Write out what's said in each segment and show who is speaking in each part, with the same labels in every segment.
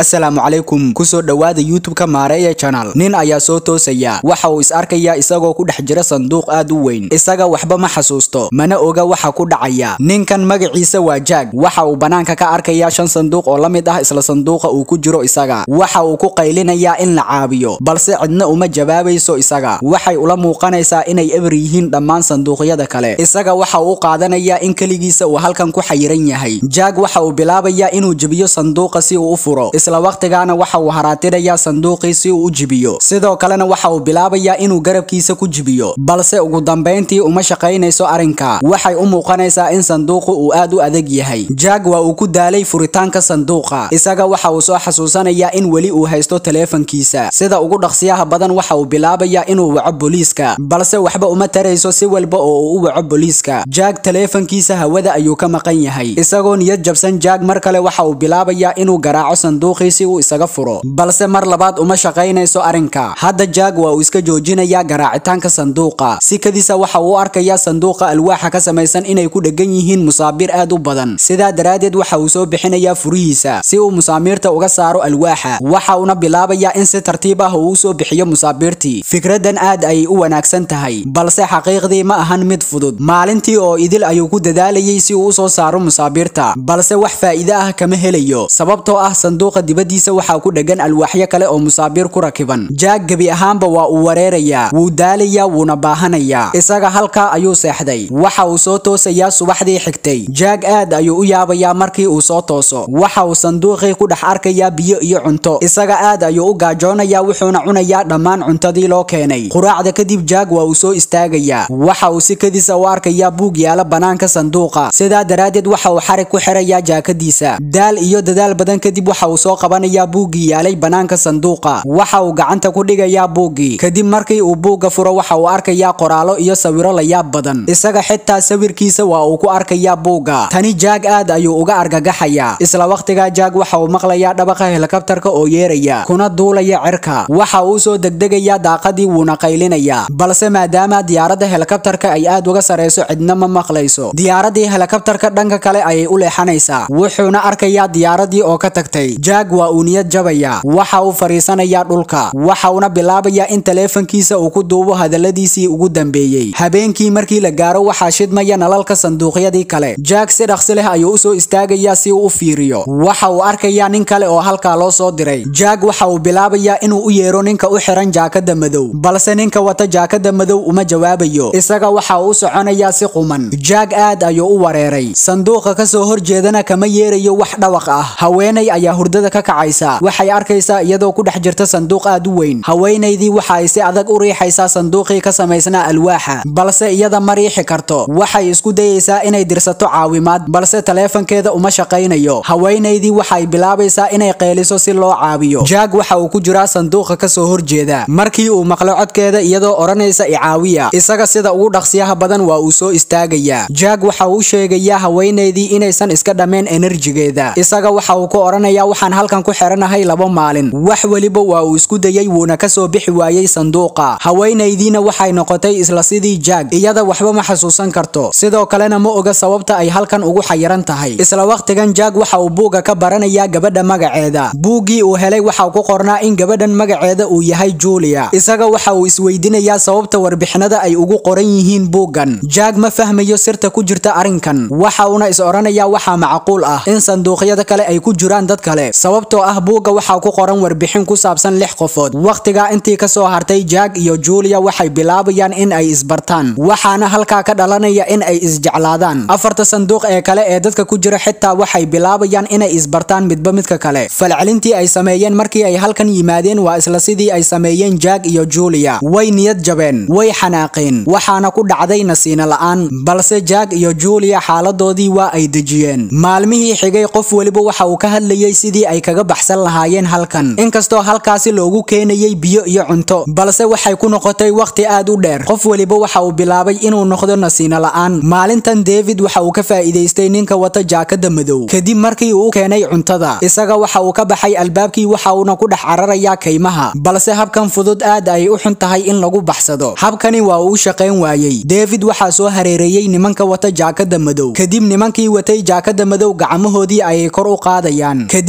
Speaker 1: assalaamu calaykum kusoo dhowaada youtube-ka maareeya channel nin ayaa soo toosaya waxa uu is arkayaa isagoo ku dhex jira sanduuq aad u weyn isaga waxba ma xasuusto mana oga waxa ku dhacaya ninkan magaciisa waa jaag waxa uu banaanka ka arkayaa shan sanduuq oo la mid ah isla sanduuqa uu ku jiro isaga waxa uu ku qaylinayaa in la caabiyo balse cidna uma jawaabayso isaga waxay ula muuqanaysaa inay eber yihiin dhammaan sanduuqyada kale isaga waxa uu u qaadanayaa in keligiisa uu halkan ku xayiran yahay jaag waxa uu bilaabayaa inuu jebiyo sanduuqa si uu u furo isla waqtigaana waxa uu haraatinayaa sanduuqii si uu u jibiyo sidoo kalena waxa uu bilaabayaa inuu garabkiisa ku jibiyo balse ugu dambayntii uma shaqaynayso arrinka waxay u muuqanaysaa in sanduuqu uu aad u adag yahay jaag waa uu ku daalay furitaanka sanduuqa isaga waxa uu soo xasuusanayaa in weli uu haysto taleefankiisa sida ugu dhaqsiyaha badan waxa uu bilaabayaa inuu waco booliiska balse waxba uma tarayso si walba oo uu u waco booliiska jaag taleefankiisa hawada ayuu ka maqan yahay isagoo niyad jabsan jaag mar kale waxa uu bilaabayaa inuu garaaco sanduuqii si uu isaga furo balse mar labaad uma shaqaynayso arrinka hadda jaag waa uu iska joojinayaa garaacitaanka sanduuqa sikadiisa waxa uu u arkayaa sanduuqa alwaaxa ka samaysan inay ku dhegan yihiin musaabiir aad u badan sidaa daraaddeed waxa uu soo bixinayaa furihiisa si uu musaamiirta uga saaro alwaaxa waxa uuna bilaabayaa in si tartiib ah uu u soo bixiyo musaabiirtii fikraddan aad ayay u wanaagsan tahay balse xaqiiqdii ma ahan mid fudud maalintii oo idil ayuu ku dadaalayay si uu u soo saaro musaabiirta balse wax faa'iide ah kama helayo sababtoo ah sanduuqa dibaddiisa waxaa ku dhegan alwaaxyo kale oo musaabiir ku rakiban jaag gebi ahaanba waa uu wareerayaa wuu daalayaa wuuna baahanayaa isaga halkaa ayuu seexday waxa uu soo toosayaa subaxdii xigtay jaag aad ayuu u yaabayaa markii uu soo tooso waxa uu sanduuqii ku dhex arkayaa biyo iyo cunto isaga aad ayuu u gaajoonayaa wuxuuna cunayaa dhammaan cuntadii loo keenay quraacda kadib jaag waa uu soo istaagayaa waxa uu si kadisa u arkayaa buug yaala banaanka sanduuqa sidaa daraaddeed waxa uu xarig ku xirayaa jaakadiisa daal iyo dadaal badan kadib waxa uu soo qabanayaa buuggii yaalay banaanka sanduuqa waxa uu gacanta ku dhigayaa buuggii kadib markii uu buugga furo waxa uu arkayaa qoraallo iyo sawiro layaab badan isaga xitaa sawirkiisa waa uu ku arkayaa buugga tani jaag aad ayuu uga argagaxayaa isla waqtigaa jaag waxa uu maqlayaa dhabaqa helikabtarka oo yeeraya kuna duulaya cirka waxa uu soo degdegayaa daaqadii wuuna qaylinayaa balse maadaama diyaaradda helikabtarka ay aad uga sarayso cidna ma maqlayso diyaaradii helikabtarka dhanka kale ayay u leexanaysaa wuxuuna arkayaa diyaaradii oo ka tagtay jaag waa uu niyad jabaya waxa uu fariisanayaa dhulka waxa uuna bilaabayaa in taleefankiisa uu ku duubo hadalladiisii ugu dambeeyey habeenkii markii la gaaro waxaa shidmaya nalalka sanduuqyadii kale jaag si dhaqsi leh ayuu usoo istaagayaa si uu u fiiriyo waxa uu arkayaa nin kale oo halkaa loo soo diray jaag waxa uu bilaabayaa inuu u yeero ninka u xiran jaakada madow balse ninka wata jaakada madow uma jawaabayo isaga waxa uu u soconayaa si quman jaag aad ayuu u wareeray sanduuqa kasoo horjeedana kama yeerayo wax dhawaq ah haweenay ayaa hurdada ka kacaysa waxay arkaysaa iyadoo ku dhex jirta sanduuq aad u weyn haweenaydii waxa ay si adag u riixaysaa sanduuqii ka samaysnaa alwaaxa balse iyada ma riixi karto waxay isku dayaysaa inay dirsato caawimaad balse taleefankeeda uma shaqaynayo haweenaydii waxay bilaabaysaa inay qeyliso si loo caawiyo jaag waxa uu ku jiraa sanduuqa kasoo horjeeda markii uu maqlo codkeeda iyadoo odhanaysa icaawiya isaga sida ugu dhaqsiyaha badan waa uu soo istaagayaa jaag waxa uu u sheegayaa haweenaydii inaysan iska dhammayn enerjigeeda isaga waxa uu ku odhanayaa waxaan halkan ku xiranahay laba maalin wax weliba waa uu isku dayay wuuna kasoo bixi waayey sanduuqa haweenaydiina waxay noqotay isla sidii jaag iyada waxba ma xasuusan karto sidoo kalena ma oga sababta ay halkan ugu xayiran tahay isla waqtigan jaag waxa uu buugga ka baranayaa gabadha magaceeda buuggii uu helay waxa ku qornaa in gabadhan magaceeda uu yahay julia isaga waxa uu isweydinayaa sababta warbixinada ay ugu qoran yihiin buuggan jaag ma fahmayo sirta ku jirta arrinkan waxa uuna is odhanayaa waxaa macquul ah in sanduuqyada kale ay ku jiraan dad kale sababtoo ah buugga waxaa ku qoran warbixin ku saabsan lix qofood waqtigaa intii kasoo hartay jaag iyo julia waxay bilaabayaan in ay isbartaan waxaana halkaa ka dhalanaya in ay isjeclaadaan afarta sanduuq ee kale ee dadka ku jira xitaa waxay bilaabayaan inay isbartaan midba midka kale falcelintii ay sameeyeen markii ay halkan yimaadeen waa isla sidii ay sameeyeen jaag iyo julia way niyad jabeen way xanaaqeen waxaana ku dhacday nasiina la'aan balse jaag iyo julia xaaladoodii waa ay dejiyeen maalmihii xigay qof weliba waxa uu ka hadlayay sidii ay kaga baxsan lahaayeen halkan inkastoo halkaasi loogu keenayay biyo iyo cunto balse waxay ku noqotay waqti aad u dheer qof weliba waxa uu bilaabay inuu noqdo nasiina la'aan maalintan david waxa uu ka faa'iidaystay ninka wata jaakada madow kadib markii uu u keenay cuntada isaga waxa uu ka baxay albaabkii waxa uuna ku dhex cararayaa kaymaha balse habkan fudud aad ay u xun tahay in lagu baxsado habkani waa uu u shaqayn waayey david waxaa soo hareereeyey nimanka wata jaakada madow kadib nimankii watay jaakada madow gacmahoodii ayay kor u qaadayaan kadib markii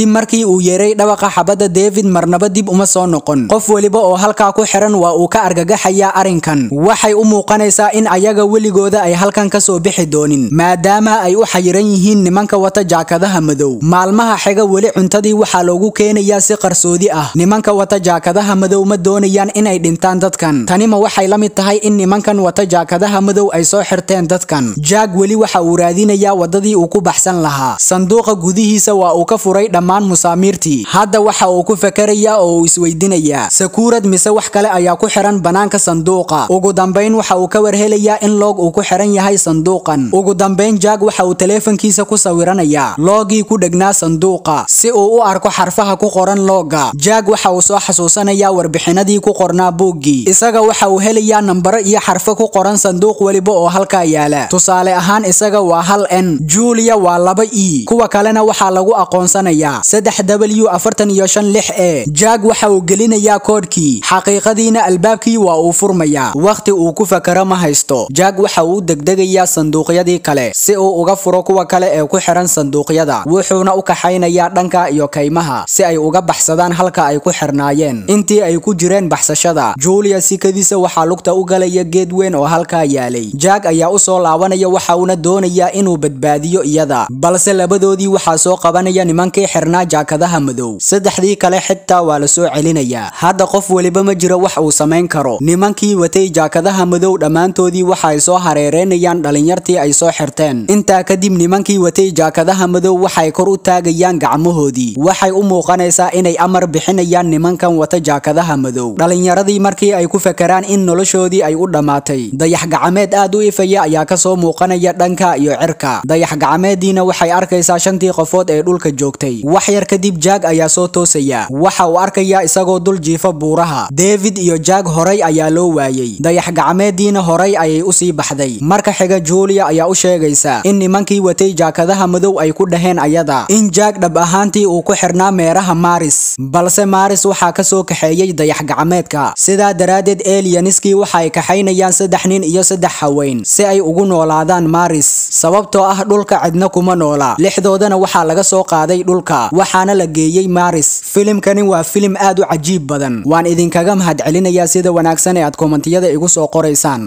Speaker 1: markii uu yeeray dhawaqa xabadda david marnaba dib uma soo noqon qof weliba oo halkaa ku xiran waa uu ka argagaxayaa arrinkan waxay u muuqanaysaa in ayaga weligooda ay halkan ka soo bixi doonin maadaama ay u xayiran yihiin nimanka wata jaakadaha madow maalmaha xiga weli cuntadii waxaa loogu keenayaa si qarsoodi ah nimanka wata jaakadaha madow ma doonayaan inay dhintaan dadkan tanima waxay la mid tahay in nimankan wata jaakadaha madow ay soo xirteen dadkan jaag weli waxa uu raadinayaa wadadii uu ku baxsan lahaa sanduuqa gudihiisa waa uu ka furay dhammaan musaamiirtii hadda waxa uu ku fakarayaa oo uu isweydinayaa sakuurad mise wax kale ayaa ku xiran banaanka sanduuqa ugu dambayn waxa uu ka warhelayaa in loog uu ku xiran yahay sanduuqan ugu dambayn jaag waxa uu taleefankiisa ku sawiranayaa loogii ku dhegnaa sanduuqa si uu u arko xarfaha ku qoran looga jaag waxa uu soo xasuusanayaa warbixinadii ku qornaa buuggii isaga waxa uu helayaa nambaro iyo xarfo ku qoran sanduuq weliba oo halkaa yaala tusaale ahaan isaga waa hal n julia waa laba e kuwa kalena waxaa lagu aqoonsanayaa saddex w afartan iyo shan lix e jaag waxa uu gelinayaa koodhkii xaqiiqadiina albaabkii waa uu furmayaa wakhti uu ku fakaro ma haysto jaag waxa uu degdegayaa sanduuqyadii kale si uu uga furo kuwa kale ee ku xiran sanduuqyada wuxuuna u kaxaynayaa dhanka iyo kaymaha si ay uga baxsadaan halka ay ku xirnaayeen intii ay ku jireen baxsashada julia sikadiisa waxaa lugta u galaya geed weyn oo halkaa yaalay jaag ayaa u soo laabanaya waxa uuna doonayaa inuu badbaadiyo iyada balse labadoodii waxaa soo qabanaya nimankii xirnaa jaakadaha madow saddexdii kale xitaa waa la soo celinayaa hadda qof weliba ma jiro wax uu samayn karo nimankii watay jaakadaha madow dhammaantoodii waxa ay soo hareereynayaan dhalinyartii ay soo xirteen intaa kadib nimankii watay jaakadaha madow waxay kor u taagayaan gacmahoodii waxay u muuqanaysaa inay amar bixinayaan nimankan wata jaakadaha madow dhalinyaradii markii ay ku fakaraan in noloshoodii ay u dhammaatay dayax gacmeed aad u ifaya ayaa kasoo muuqanaya dhanka iyo cirka dayax gacmeediina waxay arkaysaa shantii qofood ee dhulka joogtay wax yar kadib jaag ayaa soo toosaya waxa uu arkayaa isagoo dul jiifa buuraha david iyo jaag horay ayaa loo waayey dayax gacmeediina horay ayay usii baxday marka xiga julia ayaa u sheegaysa in nimankii watay jaakadaha madow ay ku dhaheen ayada in jaag dhab ahaantii uu ku xirnaa meeraha maris balse maris waxaa kasoo kaxeeyey dayax gacmeedka sidaa daraaddeed elianiskii waxa ay kaxaynayaan saddex nin iyo saddex haween si ay ugu noolaadaan maris sababtoo ah dhulka cidna kuma noola lixdoodana waxaa laga soo qaaday dhulka waxaana la geeyey maris filimkani waa filim aad u cajiib badan waan idinkaga mahadcelinayaa sida wanaagsan ee aad komantiyada igu soo qoraysaan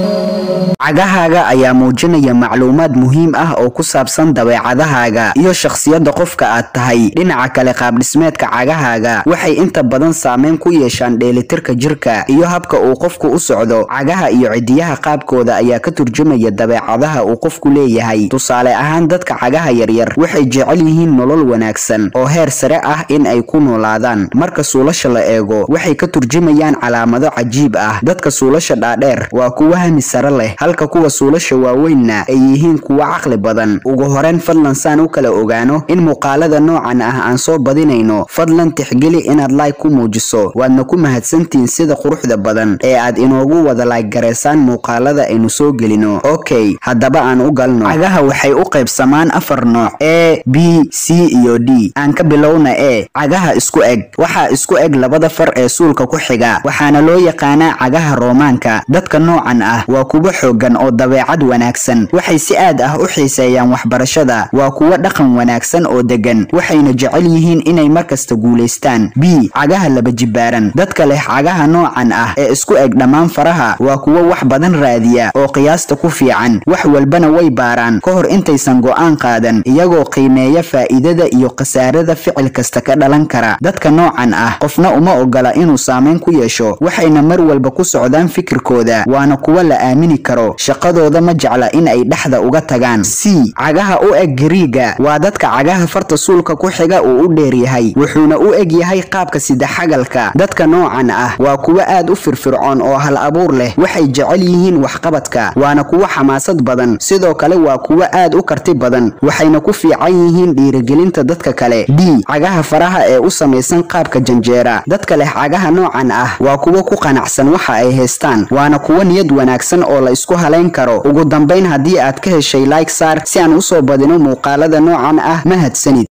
Speaker 2: cagahaaga ayaa muujinaya macluumaad muhiim ah oo ku saabsan dabeecadahaaga iyo shakhsiyadda qofka aad tahay dhinaca kale qaabdhismeedka cagahaaga waxay inta badan saameyn ku yeeshaan dheelitirka jirka iyo habka uu qofku u socdo cagaha iyo cidiyaha qaabkooda ayaa ka turjumaya dabeecadaha uu qofku leeyahay tusaale ahaan dadka cagaha yaryar waxay jecel yihiin nolol wanaagsan oo heer sare ah in ay ku noolaadaan marka suulasha la eego waxay ka turjumayaan calaamado cajiib ah dadka suulasha dhaadheer waa kuwa hami sare leh halka kuwa suulasha waaweynna ay yihiin kuwa caqli badan ugu horeyn fadlan saan u kala ogaano in muuqaalada noocan ah aan soo badinayno fadlan tixgeli inaad like ku muujiso waadna ku mahadsantihiin sida quruxda badan ee aad inoogu wada like garaysaan muuqaalada aynu soo gelino okay haddaba aan u galno cagaha waxay u qaybsamaan afar nooc a b c iyo d aan ka bilowna e cagaha isku eg waxaa isku eg labada far ee suulka ku xiga waxaana loo yaqaanaa cagaha roomaanka dadka noocan ah waa kuwa xoogan oo dabeecad wanaagsan waxay si aad ah u xiiseeyaan waxbarashada waa kuwo dhaqan wanaagsan oo degan waxayna jecel yihiin inay markasta guulaystaan b cagaha laba jibaaran dadka leh cagaha noocan ah ee isku eg dhammaan faraha waa kuwo wax badan raadiya oo qiyaasta ku fiican wax walbana way baaraan ka hor intaysan go'aan qaadan iyagoo qiimeeya faa'iidada iyo khasaarada ficil kasta ka dhalan kara dadka noocan ah qofna uma ogola inuu saameyn ku yeesho waxayna mar walba ku socdaan fikirkooda waana kuwo la aamini karo shaqadooda ma jecla in ay dhexda uga tagaan c cagaha u eg gariiga waa dadka cagaha farta suulka ku xiga uu u dheer yahay wuxuuna u eg yahay qaabka sidaxagalka dadka noocan ah waa kuwo aad u firfircoon oo hal abuur leh waxay jecel yihiin waxqabadka waana kuwo xamaasad badan sidoo kale waa kuwo aad u karti badan waxayna ku fiican yihiin dhiirigelinta dadka kale d cagaha faraha ee u samaysan qaabka janjeera dadka leh cagaha noocan ah waa kuwo ku qanacsan waxa ay haystaan waana kuwo niyad wanaagsan oo la isku halayn karo ugu dambayn haddii aad ka heshay like saar si aan usoo badino muuqaalada noocan ah mahadsanid